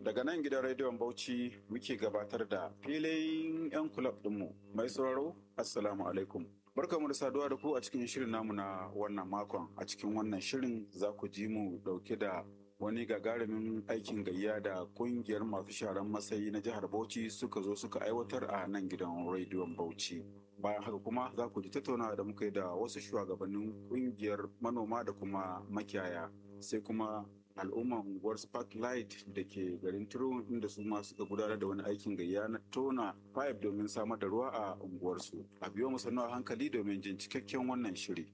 daga nan gidan rediyon Bauchi muke gabatar da filin 'yan kulab ɗinmu mai sauraro Assalamu alaikum. Barkamu da saduwa da ku a cikin shirin namu na wannan makon. A cikin wannan shirin za ku ji mu dauke da wani gagarumin aikin gayya da kungiyar masu sharan matsayi na jihar Bauchi suka zo suka aiwatar a nan gidan rediyon Bauchi. Bayan haka kuma za ku ji tattaunawa da muka yi da wasu shugabannin kungiyar manoma da kuma makiyaya. Sai kuma al'umman unguwar Sparklight da ke garin Turo inda su ma suka gudanar da wani aikin gayya na tona pipe domin samar da ruwa a unguwarsu. A biyo mu sannu a hankali domin jin cikakken wannan shiri.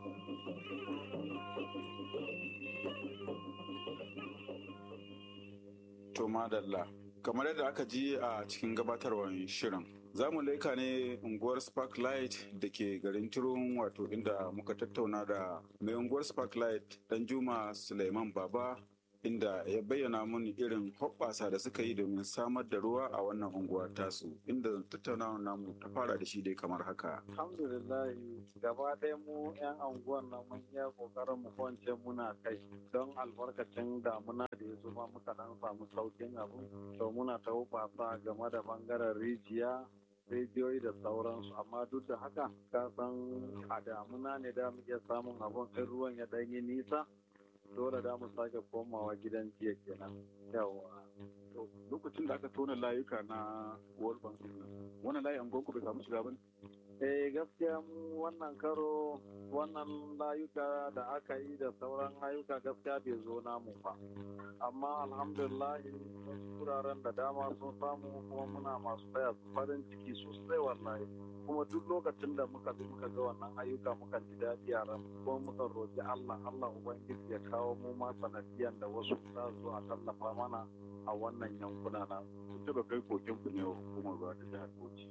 To madalla, kamar yadda aka ji a cikin gabatarwar shirin. Za mu laika ne unguwar Sparklight da ke garin Turun wato inda muka tattauna da mai unguwar Sparklight dan Juma Suleiman Baba inda ya bayyana mun irin hoɓɓasa da suka yi domin samar da ruwa a wannan unguwa tasu inda tattaunawa namu ta fara da shi dai kamar haka. Alhamdulillah gaba ɗaya mu 'yan anguwan nan mun iya ƙoƙarin mu kwance muna kai don albarkacin damuna da ya zuma muka dan samu saukin abu to muna ta hoɓasa game da bangaren rijiya rediyoyi da sauransu amma duk da haka ka san a damuna ne da mu iya samun abun in ruwan ya ɗanyi nisa dole da mu sake komawa gidan jiya kenan yawa lokacin da aka tona layuka na world bank wannan layi an bai samu shiga ba eh gaskiya mu wannan karo wannan layuka da aka yi da sauran layuka gaskiya bai zo namu ba amma alhamdulillah wasu wuraren da dama sun samu kuma muna masu taya su farin ciki sosai wallahi kuma duk lokacin da muka bi muka ga wannan ayyuka muka ji daɗi a ran kuma muka roƙi Allah Allah ubangiji ya kawo mu ma sanadiyan da wasu za su a tallafa mana a wannan yankuna na sun taba kai koken ku ne wa hukumar ruwa ta jihar Bauchi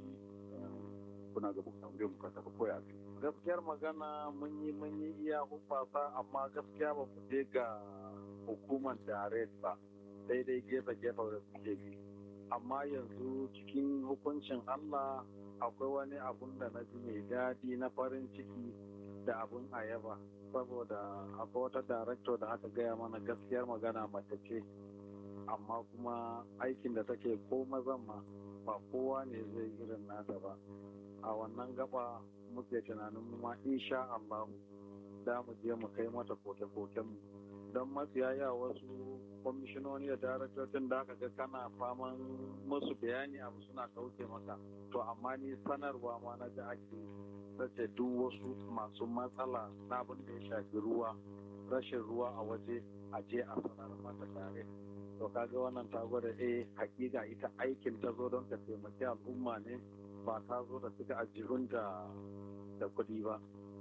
kuna ga bukatan biyan bukata ba koya gaskiyar magana mun yi mun yi iya hufasa amma gaskiya ba mu je ga hukumar direct ba daidai gefe gefe da suke bi amma yanzu cikin hukuncin Allah akwai wani abun da na ji mai daɗi na farin ciki da abun ayaba saboda akwai wata director da aka gaya mana gaskiyar magana mace ce amma kuma aikin da take ko mazan ma ba kowa ne zai irin nata ba a wannan gaba muke tunanin mu ma insha Allah da mu je mu kai mata koke-koken mu don matsiyaya wasu kwamishinoni da daraktocin da aka ga kana faman musu bayani abu suna kauce maka to amma ni sanarwa ma na ji ake sace duk wasu masu matsala na abin da ya shafi ruwa rashin ruwa a waje a je a sanar mata tare to kaga wannan ta gwada eh hakika ita aikin ta zo don ta taimaki al'umma ne ba ta zo da suka ajihun da da kuɗi ba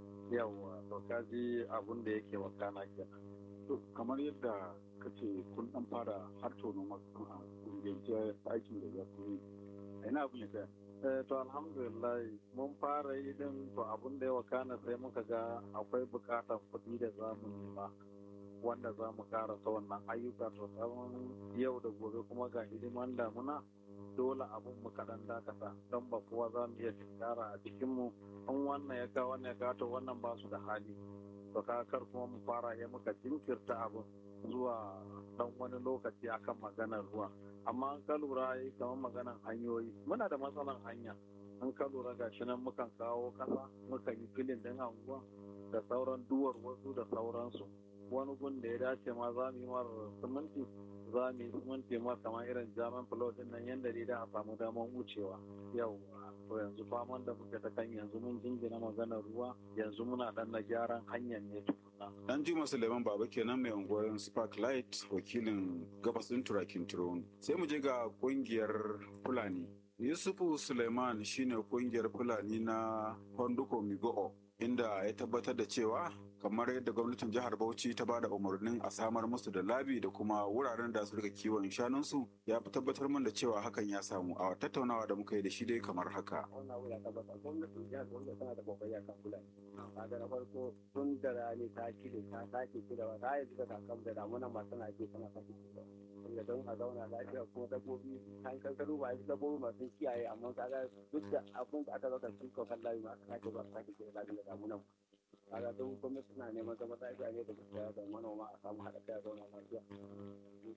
yawa to kaji abin da yake wakana kenan to kamar yadda ka ce kun dan fara har tono masu a kungiyance aikin da ya fi a ina abin ya tsaya Eh, to alhamdulillah mun fara yi din to abin da ya wakana sai muka ga akwai bukatar kuɗi da za mu nema wanda za mu karasa wannan ayyuka to tsawon yau da gobe kuma ga hidiman damuna dole abin mu kaɗan dakata don ba kowa za mu iya tinkara a cikinmu in wannan ya kawo wannan ya kawo to wannan ba su da hali to kar kuma mu fara ya muka jinkirta abin zuwa dan wani lokaci akan maganar ruwa amma an ka lura yi kamar maganar hanyoyi muna da matsalan hanya an ka lura ga shi nan mukan kawo kasa mukan yi filin din anguwa da sauran duwar wasu da sauransu wani gun da ya dace ma za mu yi mar siminti za mu yi siminti ma kamar irin jaman fulo din nan yadda dai da a samu daman wucewa yau to yanzu faman da muke ta kan yanzu mun jingina maganar ruwa yanzu muna dan na gyaran hanyar ne tukuna Dan Juma Suleiman Baba kenan mai unguwar Sparklight wakilin gabas ɗin turakin Turon. Sai mu je ga kungiyar Fulani. Yusufu Suleiman shine kungiyar Fulani na Honduko Migo'o inda ya tabbatar da cewa kamar yadda gwamnatin jihar Bauchi ta bada umarnin a samar musu da labi da kuma wuraren da su rika kiwon shanunsu ya fi tabbatar min da cewa hakan ya samu a tattaunawa da muka yi da shi dai kamar haka. wannan abu ya tabbata gwamnatin jihar gwamnati tana da kokari a kan fulani kaga na farko tun da rani ta cire ta sake cirewa ta yanzu da kakam da damuna ma tana ke tana sake cirewa wanda don a zauna lafiya kuma dabbobi kan kankaru ba a yi dabbobi masu kiyaye amma kaga duk da abin da aka zaka sun kokar layi ma aka sake ba sake cire lafiya da damunan kaga don gwamnati suna neman zama lafiya ne da gaskiya da manoma a samu haɗa kai a zauna lafiya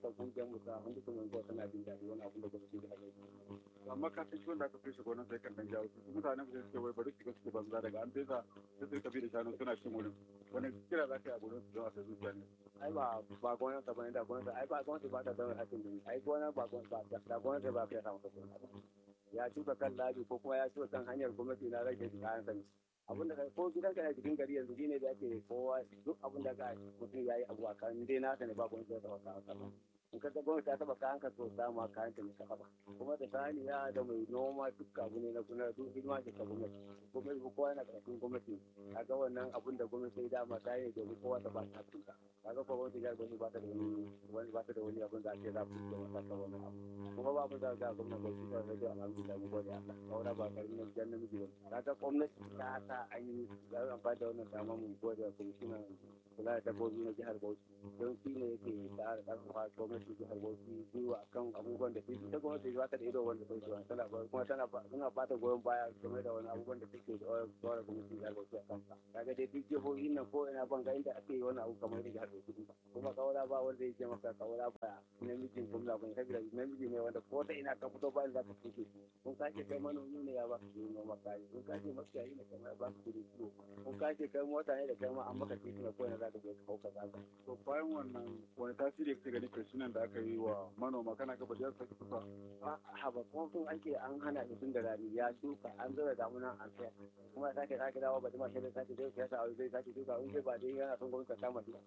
haka kungiyar mu ta hundu kuma zuwa tana jin daɗi wani abin da gwamnati da ake amma ka san wanda aka fishe gonan sai kan dan jawo su mutanen ku sai suke wai bari su ga suke banza daga an fesa sai su rika bi da shanu suna cin wurin wani kira za ka yi a gurin su don a sai zuciya ne ai ba ba gwamnati ta bane da gwamnati ai ba gwamnati ba ta da hakkin gani ai gwamnati ba gwamnati ba da gwamnati ba ta samu kasuwa ya shuka kan labi ko kuma ya shuka kan hanyar gwamnati na rage kayan sani abin da ko gidan ka cikin gari yanzu shine da ake kowa duk abin da ka mutum yayi abu a kan dai na ne ba gwamnati ta wata wata in ka ga gwamnati ta taba kayan ka to samu kayan ta ne ka taba kuma da saniya da mai noma duk abu ne na kuna duk hidima ce ta gwamnati gwamnati ko kowa yana karkashin gwamnati kaga wannan abin da gwamnati ya dama ta yi domin kowa ta ba ta hakkinta kaga ko gwamnati ya gwamnati ba ta da wani wani ba ta da wani abin da ake za ku da wata ta wani abu kuma ba mu da ga gwamnati ba shi da rage alhamdulillah mu gode Allah kawai ba karamin jan namiji ba kaga gwamnati ta sa an yi da amfani da wannan dama mu gode wa kwamishinan kula da dabbobi na jihar Bauchi don shi ne yake tsara karfafa gwamnati jihar Bauchi zuwa kan abubuwan da take ta gwamnati ba ta da ido wanda take zuwa tana ba kuma tana ba tana ba ta goyon baya game da wani abubuwan da take da tsara gwamnati jihar Bauchi a kansa kaga dai duk jihohin nan ko ina ban ga inda ake yi wani abu kamar da jihar Bauchi kuma kawara ba wanda ya ce maka kawara ba namijin gwamna ban sabida namiji ne wanda ko ta ina ka fito bayan za ka fito kun kace kai manomi ne ya ba ka yi noma kayi kun kace makiyayi ne kamar ba ka kudi kiwo kun kace kai mota ne da kai ma an maka titi na ko ina za ka je ka hauka zaka to bayan wannan wani tasiri kake gani krishinan da aka yi wa manoma kana ga bajiyar sa kusa a ba kuma sun ake an hana shi tun da rani ya shuka an zura damuna an sayar kuma sake sake dawo ba jima shi da sake zai siyasa a zai sake shuka in zai ba dai yana son gwamnati ta kama shi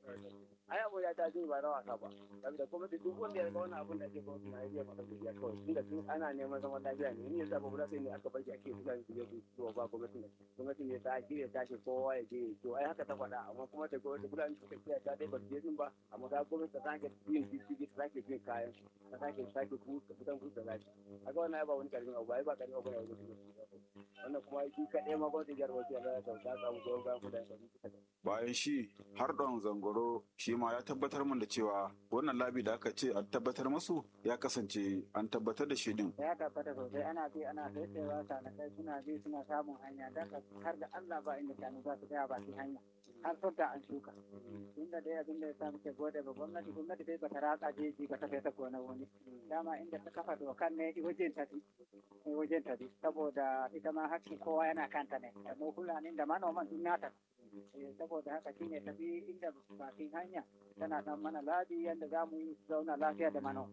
ai abu ya ta ba na wasa ba saboda kuma duk wanda ya ga wani abun da ake gwamnati na iya masa godiya kawai tunda tun ana neman zaman lafiya ne in yanzu abu guda sai ne aka bar shi ake fulani su je su ciwo ba gwamnati ne gwamnati ne ta shirya ta ce kowa ya je to ai haka ta faɗa amma kuma da gwamnati fulani suka kiyaye ta dai ba su je din ba amma ga gwamnati ta sake yin jijjigi ta sake bin kayan ta sake sake kuka fitan kuka lafi kaga wannan ai ba wani karamin abu ai ba karamin abu ne wani wannan kuma shi kaɗai ma gwamnati jihar Bauchi ya ta ta samu goyon bayan kudaden da bayan shi har don zangoro shi ma ya tabbatar min da cewa wannan labi da aka ce an tabbatar musu ya kasance an tabbatar da shi din ya tabbata sosai ana bi ana saisayewa sanakai suna bi suna samun hanya da har da Allah ba inda shanu za su tsaya ba su hanya har sun da an shuka inda dai abin da ya sa muke gode ba gwamnati gwamnati dai bata ratsa jeji ba ta kai ta gona wani dama inda ta kafa dokan ne wajen ta wajen ta saboda ita ma hakkin kowa yana kanta ne da mu fulani da manoman duk nata saboda haka shine tafi inda bakin hanya tana dan mana labi yadda za mu zauna lafiya da mano.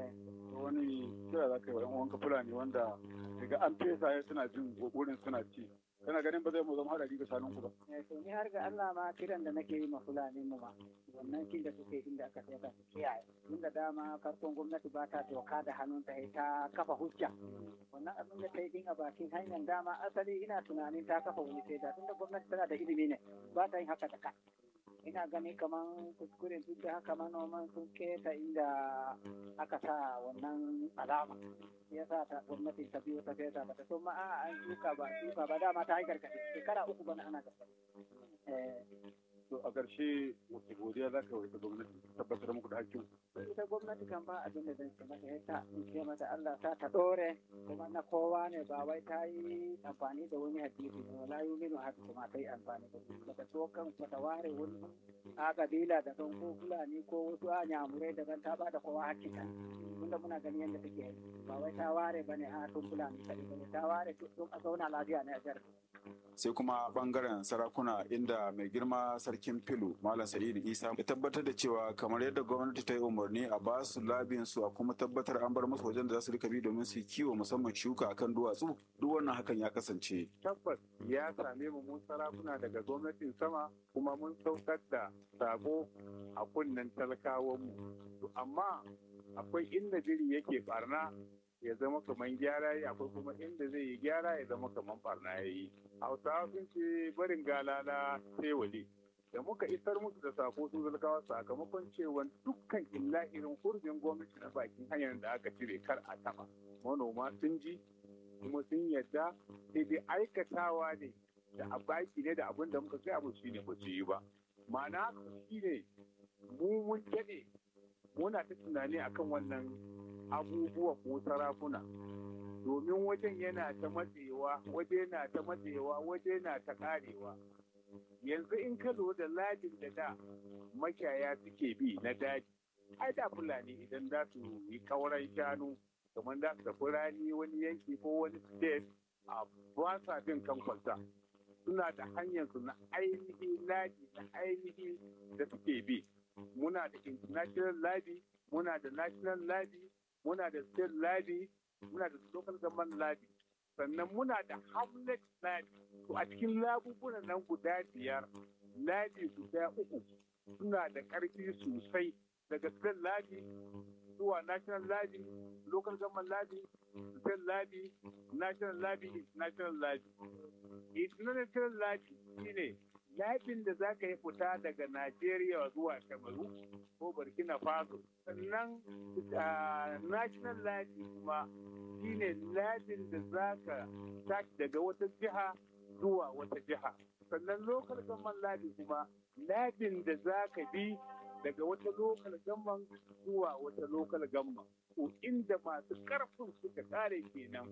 wani kira za ka yi wa wanka fulani wanda daga an fesa ya suna jin wurin suna ci kana ganin ba zai mu zama haɗari ga shanun ku ba. to ni har ga Allah ma kiran da nake yi ma fulani mu ma wannan kin da suke inda aka sai ka kiyaye inda dama farkon gwamnati ba ta doka da hannunta ta kafa hujja wannan abin da ta yi din a bakin hanyar dama asali ina tunanin ta kafa wani sai da tunda gwamnati tana da ilimi ne ba ta yin haka da ka ina gani kaman kuskure duk da haka manoman sun keta inda aka sa wannan alama ya sa ta gwamnati ta biyo ta fesa ba ta so ma a an shuka ba shuka ba dama ta yi gargaɗi shekara uku bana ana gargaɗi to a ƙarshe wace godiya za ka yi ta gwamnati tabbatar muku da hakkin ita gwamnati kan ba abin da zan ce mata ya ta in ce mata Allah ta ta dore kuma na kowa ne ba wai ta yi amfani da wani hadisi ne wala yuminu haka kuma ta yi amfani da shi bata so kan bata ware wani a kabila da kan ko fulani ko wasu a nyamurai daban ta ba da kowa hakkin ta tunda muna gani yadda take yi ba wai ta ware bane a tun fulani kaɗai bane ta ware tun a zauna lafiya ne a jihar sai kuma bangaren sarakuna inda mai girma sarkin filu malam sa'idu isa ya tabbatar da cewa kamar yadda gwamnati ta yi umarni a ba su labin su a kuma tabbatar an bar musu wajen da za su rika bi domin su kiwo musamman shuka akan duwatsu duk wannan hakan ya kasance tabbas ya same mu mun sarakuna daga gwamnatin sama kuma mun saukar da sako a kunnen talakawanmu to amma akwai inda jiri yake barna ya zama kamar gyara yi akwai kuma inda zai yi gyara ya zama kamar barna ya yi hausawa sun ce barin galala sai wali da muka isar musu da sako su zalkawa sakamakon cewa dukkan illahirin hurbin gwamnati na bakin hanyar da aka cire kar a taba manoma sun ji kuma sun yadda sai dai aikatawa ne da a baki ne da abin da muka gaya musu shine ba su yi ba ma'ana shine mu mun daɗe muna ta tunani akan wannan abubuwa ko sarakuna domin wajen yana ta matsewa waje na ta matsewa waje na ta karewa yanzu in ka lura da lajin da da makiyaya suke bi na daji ai da fulani idan za su yi kauran shanu kamar za su tafi rani wani yanki ko wani state a ba sa bin kan kwalta suna da hanyar su na ainihi labi na ainihi da suke bi muna da international labi muna da national labi muna da state labi muna da local government labi sannan muna da hamlet labi to a cikin labubunan nan guda biyar labi guda uku suna da ƙarfi sosai daga state labi zuwa national labi local government labi state labi national labi international labi international labi shine labin da za ka yi fita daga Najeriya zuwa Kamaru ko Burkina Faso sannan national labi kuma shine labin da za ka tashi daga wata jiha zuwa wata jiha sannan local government labi kuma labin da za ka bi daga wata local government zuwa wata local government ko inda masu karfin suka kare kenan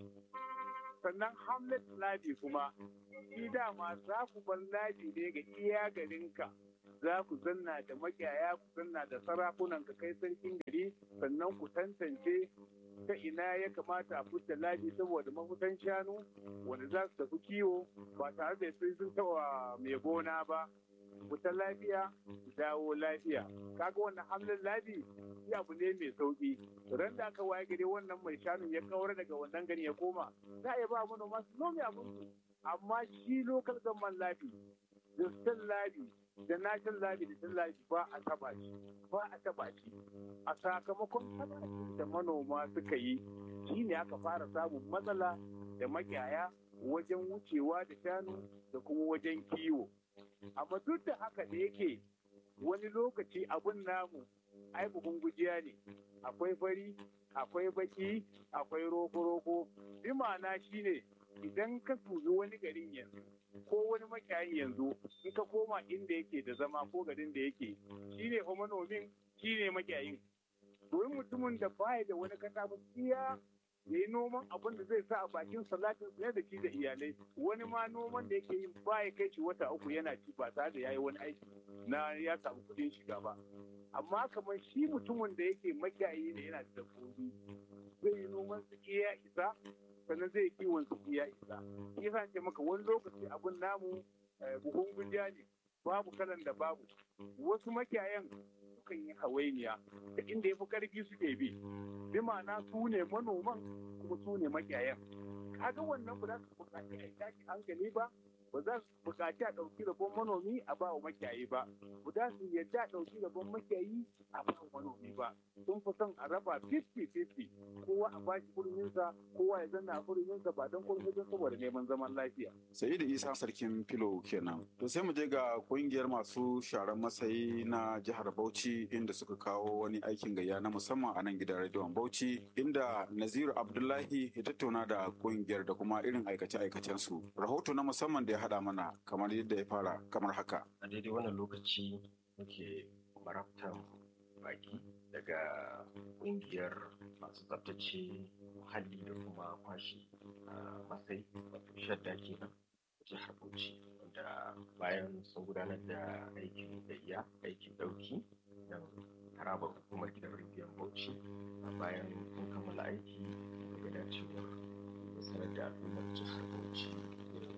sannan hamlet labi kuma shi dama za ku bar labi ne ga iya garinka za ku zanna da makiyaya ku zanna da sarakunan ka kai sarkin gari sannan ku tantance ta ina ya kamata a fita labi saboda mafutan shanu wanda za su tafi kiwo ba tare da sai sun taɓa mai gona ba fita lafiya dawo lafiya kaga wannan hamlin labi shi abu ne mai sauki ran da aka waye gari wannan mai shanu ya kawar daga wannan gari ya koma za a iya ba manoma su nome abin su amma shi local government labi da state labi da national labi da state labi ba a taba shi ba a taba shi a sakamakon taba shi da manoma suka yi shi ne aka fara samun matsala da makiyaya wajen wucewa da shanu da kuma wajen kiwo amma duk da haka da yake wani lokaci abun namu ai buhun gujiya ne akwai fari akwai baki akwai roko-roko bi ma'ana shine idan ka tuzi wani garin yanzu ko wani makiyayin yanzu in ka koma inda yake da zama ko garin da yake shine fa manomin shine makiyayin domin mutumin da baya da wani kasa ba iya ya yi noman abin da zai sa a bakin salatin ne da shi da iyalai wani ma noman da yake yin baya kai shi wata uku yana ci ba tare da ya yi wani aiki na ya samu kuɗin shiga ba amma kamar shi mutumin da yake makiyayi ne yana da dabbobi zai yi noman su iya isa sannan zai kiwon su iya isa shi yasa ce maka wani lokaci abin namu buhun gujiya ne babu kalan da babu wasu makiyayan sukan yi hawainiya da inda ya fi karfi suke bi bi ma'ana su ne manoman kuma su ne makiyayan kaga wannan ba za su buƙaci a tashi hankali ba ba za su buƙaci a ɗauki rabon manomi a ba wa makiyayi ba ba za su yadda a ɗauki rabon makiyayi a ba wa manomi ba sun fi son a raba 50-50 kowa a bashi kurminsa kowa ya zanna a kurminsa ba don kurmi don saboda neman zaman lafiya. sai da isa sarkin filo kenan to sai mu je ga kungiyar masu sharan masayi na jihar bauchi inda suka kawo wani aikin gayya na musamman a nan gidan rediyon bauchi inda naziru abdullahi ya tattauna da kungiyar da kuma irin aikace-aikacen su rahoto na musamman da ya haɗa mana kamar yadda ya fara kamar haka a daidai wannan lokaci muke marabtan baki daga kungiyar masu tsabtace muhalli da kuma kwashi a matsayi wato shadda kenan jihar bauchi wanda bayan sun gudanar da aikin gayya aikin dauki don harabar hukumar gidan rediyon bauchi bayan sun kammala aiki daga dacewar sanar da al'ummar jihar bauchi irin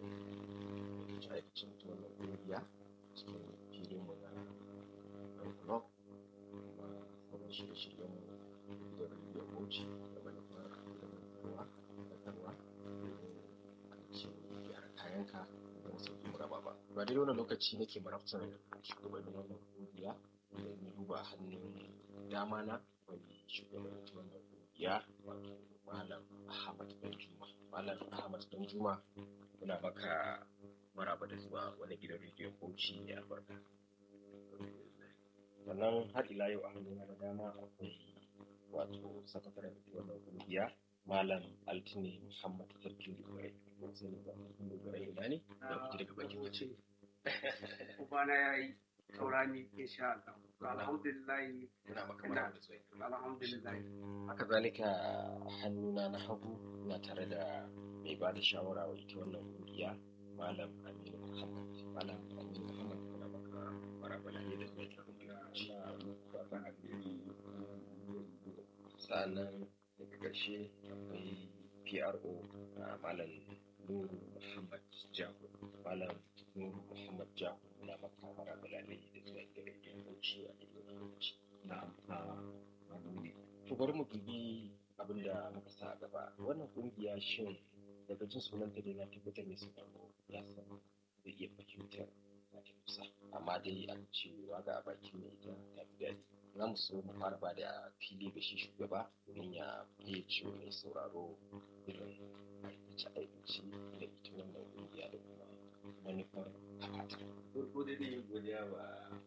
aikacin ta wannan kungiya cikin filin mu na ɗan club kuma sauran shirye-shiryen mu da rediyon bauchi da manufar ilimantarwa faɗakarwa domin aikin gyara kayanka don sauƙi muraba ba ba dai wannan lokaci nake marabtar shugabannin wannan kungiya da ni duba hannun dama na wani shugaban wannan kungiya wato malam ahmad danjuma malam ahmad danjuma muna maka maraba da zuwa wani gidan rediyon bauchi mai albarka sannan har ila yau a hannuna da dama akwai wato sakataren wannan kungiya malam altine muhammad sarkin dubai sai ne ba sarkin dubai ina ne da kuke daga bakin wace ubana ya yi taurani insha Allah alhamdulillah muna maka maraba da zuwa alhamdulillah haka zalika hannuna na hagu na tare da mai ba da shawara wa ita wannan kungiya malam aminu muhammad malam aminu muhammad muna maka maraba da da zuwa ita kungiya fatan alheri sa'annan daga ƙarshe akwai pro a malam nuru muhammad jago malam nuru muhammad jago na maka mara balalai da zuwa da rediyon bauchi a daidai lokaci na magani to bari mu dubi abin da muka sa a gaba wannan kungiya shin daga jin sunanta dai na tabbatar mai sauraro ya san zai iya fahimtar za ta kusa amma dai a cewa ga bakin mai ita ta fi daɗi za mu so mu fara ba da fili ga shi shugaba domin ya fayyace wa mai sauraro irin aikace aikace da ita wannan kungiya da kuma manufar haɓata. farko dai ne godiya wa